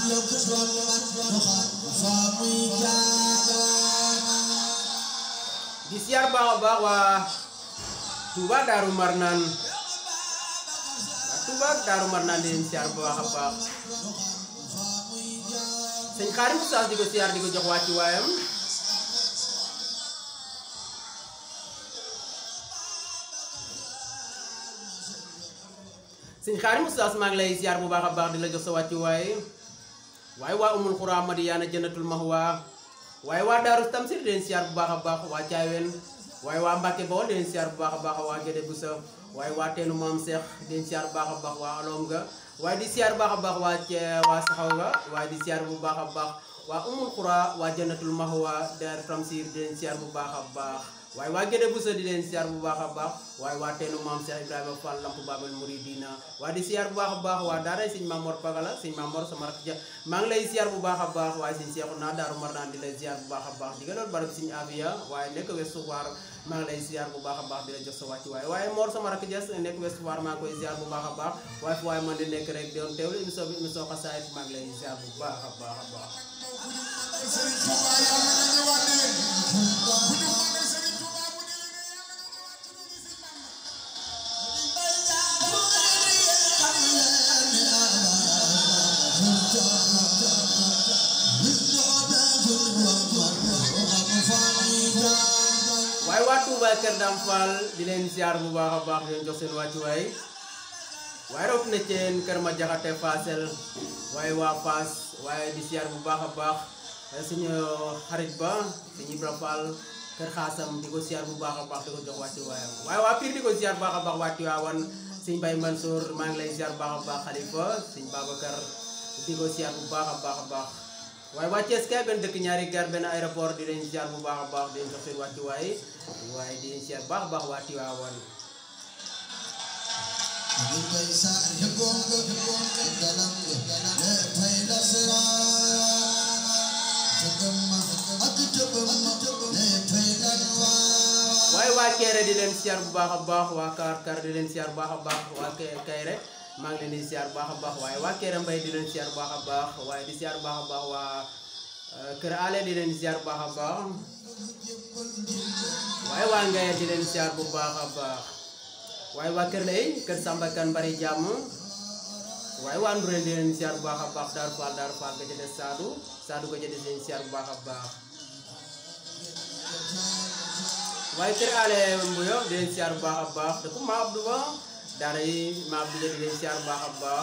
di siyaar baax a baax waa Touba Daaru Marnaan waa Touba Daaru Marnaan di leen siyaar bu baax a baax sëñ Xaarim Oustaz di ko siyaar di ko jox wàcci waayam sëñ Xaarim Oustaz maa ngi lay siyaar bu baax a baax di la jox sa wàcci waaye waaye waa umul xuraa Madiyaana jannatul mahwa waaye waa Daaru Tamsir di leen siyaar bu baax a baax waa Caaween waaye waa Mbàkke Bawol di leen siyaar bu baax a baax waa Gédé Busa waaye waa teenu maam Seex di leen siyaar bu baax a baax waa Alom ga waaye di siyaar bu baax a baax waa Cee waa Saxaw ga waaye di siyaar bu baax a baax waa umul xuraa waa jannatul mahwa Daaru Tamsir di leen siyaar bu baax a baax waaye waa Gédé Busa di leen siyaar bu baax a baax waaye waa teenu maam Seex Ibrahima Fall Lamp Babal Muridina waaye di siyaar bu baax a baax waa daaray sëñ Mamor Pagala sëñ Mamor sama rakk ja maa ngi lay siyaar bu baax a baax waaye sëñ Seexu naa Daaru Marnaan di lay siyaar bu baax a baax di nga doon barab sëñ Afiya waaye nekk Ouest Foire maa ngi lay siyaar bu baax a baax di la jox sa wàcc waaye waaye Mor sama rakk ja nekk Ouest Foire maa ngi koy siyaar bu baax a baax waaye fu waaye man di nekk rek doon teewlu émission bi émission xasaayit maa ngi lay siyaar bu baax a baax a baax waaye waa Touba Kër Dame Fall di leen siyaar bu baax a baax di leen jox seen wàccuwaay waaye root na ceen kër ma jaxate Fassel waaye waa Fass waaye di siyaar bu baax a baax suñu xarit ba suñu Ibra Fall kër xaasam di ko siyaar bu baax a baax di ko jox wàccuwaayam waaye waa Pire di ko siyaar bu baax a baax waa Tiwaawan suñ Bay Mansour maa ngi lay siyaar bu baax a baax Xalifa suñ Babacar di ko siyaar bu baax a baax a baax waaye waa Thiès kay benn dëkk ñaari gar benn aéroport di leen siyaar bu baax a baax di leen jox seen wàccuwaay waaye di leen siyaar bu baax a baax waa Tiwaawan waaye waa Kéré di leen siyaar bu baax a baax waa Kar Kar di leen siyaar bu baax a baax waa Kéré maa ngi leen di siyaar bu baax a baax waaye waa Kéré Mbay di leen siyaar bu baax a baax waaye di siyaar bu baax a baax waa Kër Ale di leen siyaar bu baax a baax waaye waa Ngaye di leen siyaar bu baax a baax waaye waa Kër Lay Kër Samba Kan bari jàmm waaye waa Ndureen di leen siyaar bu baax a baax Daaru Fall Daaru Fall ga ca des Saadu Saadu ga ca des leen siyaar bu baax a baax waaye kër ale mbuyo di leen siyaar bu baax a baax da ko ma abdu ba daara yi ma abdu di leen siyaar bu baax a baax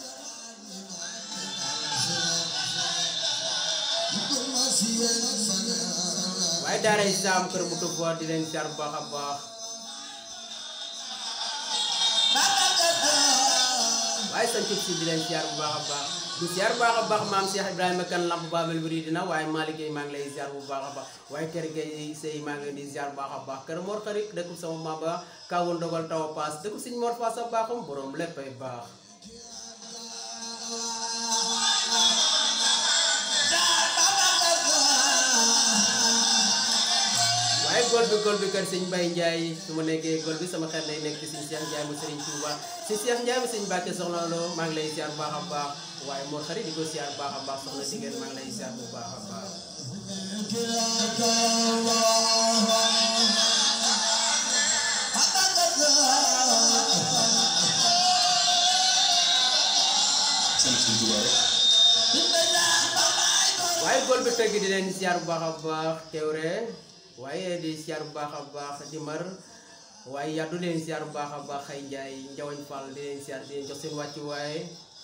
waaye daara yi saam kër bu tub di leen siyaar bu baax a baax waaye sa cub si di leen siyaar bu baax a baax di siyaar bu baax a baax maam Cheikh Ibrahima kan lamp Babel Muridina waaye Malick Gueye maa ngi lay siyaar bu baax a baax waaye kër Gueye sëy maa ngi leen di siyaar bu baax a baax kër Mor xarit dëkkub sama maba kawoon dogal taw a paas dëkkub siñ Mor Faas a baaxum borom léppay baax waaye gol bi gol bi kër sëñ Mbaye Ndiaye su ma nekkee gol bi sama xel lay nekk ci sëñ Cheikh Ndiaye mu sëriñ Touba si Cheikh Ndiaye mu sëñ Mbacke soxna Lo maa ngi lay siyaar bu baax a baax waaye Mor xarit di ko siyaar bu baax a baax soxna Digeen maa ngi lay siyaar bu baax a baax waaye gol bi tëgg di leen siyaar bu baax a baax teewre waaye di siyaar bu baax a baax di mar waaye yàddu leen siyaar bu baax a baax xëy njaay njawañ fall di leen siyaar di leen jox seen wàccu waaye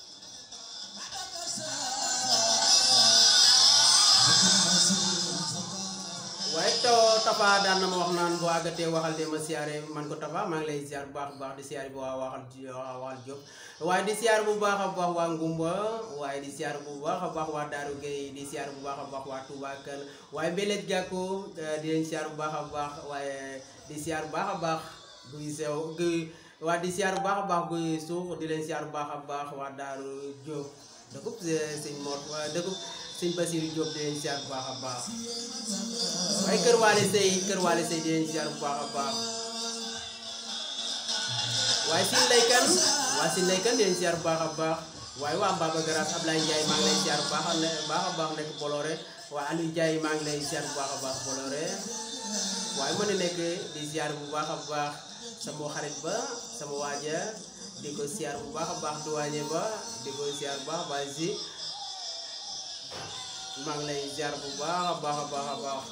waaye taw tafa daan na ma wax naan boo àggatee waxal de ma siyaare man ko tafa maa ngi lay siyaar bu baax a baax di siyaare bu waa waxal waxal Jóob waaye di siyaar bu baax a baax waa Ngumba waaye di siyaar bu baax a baax waa Daaru Gueye di siyaar bu baax a baax waa Touba Kër waaye Belej Gàkku di leen siyaar bu baax a baax waaye di siyaar bu baax a baax guy sew guy waa di siyaar bu baax a baax guy suux di leen siyaar bu baax a baax waa Daaru Jóob dëkkub sëñ Mor dëkkub sëñ Basiru Jóob di leen siyaar bu baax a baax waaye kër waale sëy kër waale sëy di leen siyaar bu baax a baax waaye sin laykan waa sin laykan di leen siyaar bu baax a baax waaye waa Mbaba Garage Ablaye Ndiaye maa ngi lay ziar bu baax a ne baax a baax nekk Boloré waa Aliou Ndiaye maa ngi lay ziar bu baax a baax Boloré waaye mën na nekk di ziar bu baax a baax sama xarit ba sama waaja di ko ziar bu baax a baax duwaañe ba di ko ziar bu baax a baax si maa ngi lay ziar bu baax a baax a baax a baax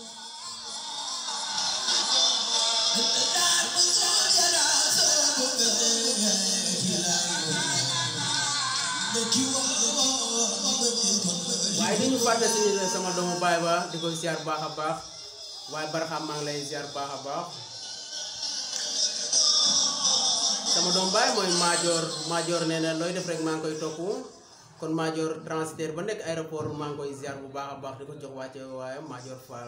waaye di ñu fàtte suñu sama doomu baay ba di ko ziar bu baax a baax waaye barxam maa ngi lay ziar bu baax a baax sama doomu baay mooy maajoor maajoor nee na looy def rek maa ngi koy topp kon maajoor transitaire ba nekk aéroport maa ngi koy ziar bu baax a baax di ko jox wàcce waaye maajoor Fall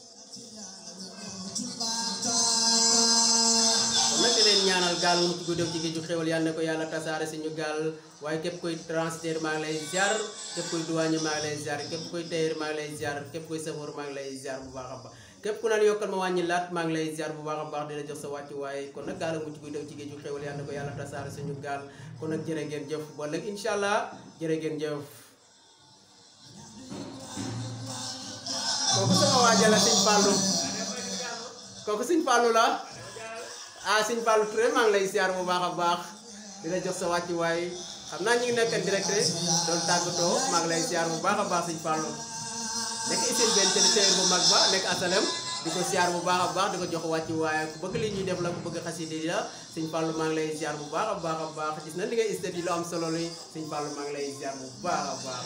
kon nag di leen ñaanal gaal mu ci guddeeg ci géeju xéwal yal na ko yàlla tasaare suñu gaal waaye képp koy transitaire maa ngi lay ziar képp koy douane maa ngi lay ziar képp koy tailleur maa ngi lay ziar képp koy safoor maa ngi lay ziar bu baax a baax képp ku naan yokkal ma wàññi laat maa ngi lay ziar bu baax a baax di la jox sa wàccu waaye kon nag gaal mu ci guddeeg ci géeju xéwal yal na ko yàlla tasaare suñu gaal kon nag jërë ngeen jëf ba léegi incha allah jërë ngeen jëf kooku sama waaja la sëñ Fallou kooku sëñ Fallou la ah sëñ Fallou Touré maa ngi lay ziar bu baax a baax di la jox sa wàccu waaye xam naa ñu ngi nekk direct doon tàggatoo maa ngi lay ziar bu baax a baax sëñ Fallou nekk isil benn télévision bu mag ba nekk asalem di ko ziar bu baax a baax di ko jox wàccu waaye ku bëgg li ñuy def la ku bëgg xasida yi la sëñ Fallou maa ngi lay ziar bu baax a baax a baax gis na li ngay istat yi lu am solo li sëñ Fallou maa ngi lay ziar bu baax a baax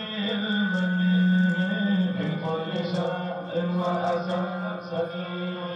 Thank you.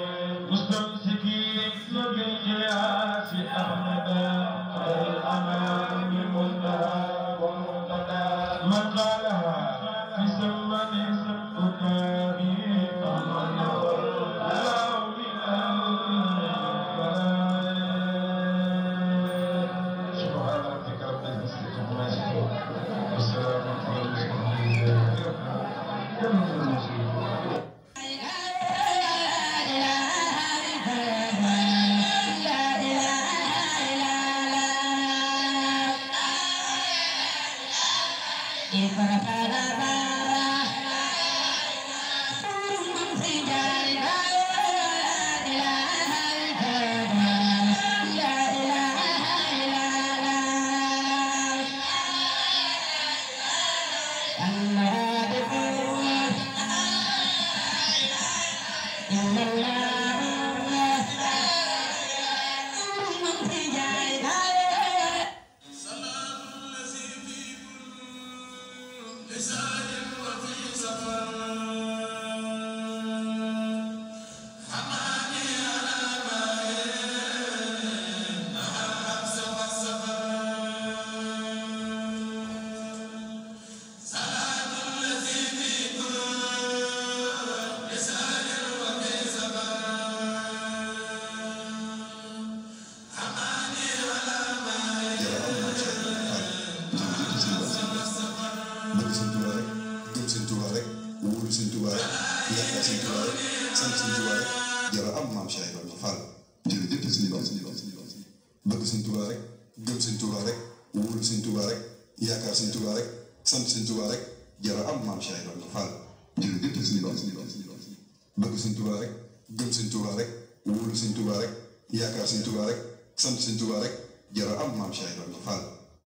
Tuubaa rek gëm sëñ Tuubaa rek wóolu sëñ Tuubaa rek yaakaar sëñ Tuubaa rek sant sëñ Tuubaa rek jara am maam Cheikh Ibrahima Fall jërëjëf sëñ Tuubaa bëgg sëñ Tuubaa rek gëm sëñ Tuubaa rek wóolu sëñ Tuubaa rek yaakaar sëñ Tuubaa rek sant sëñ Tuubaa rek jara am maam Cheikh Ibrahima Fall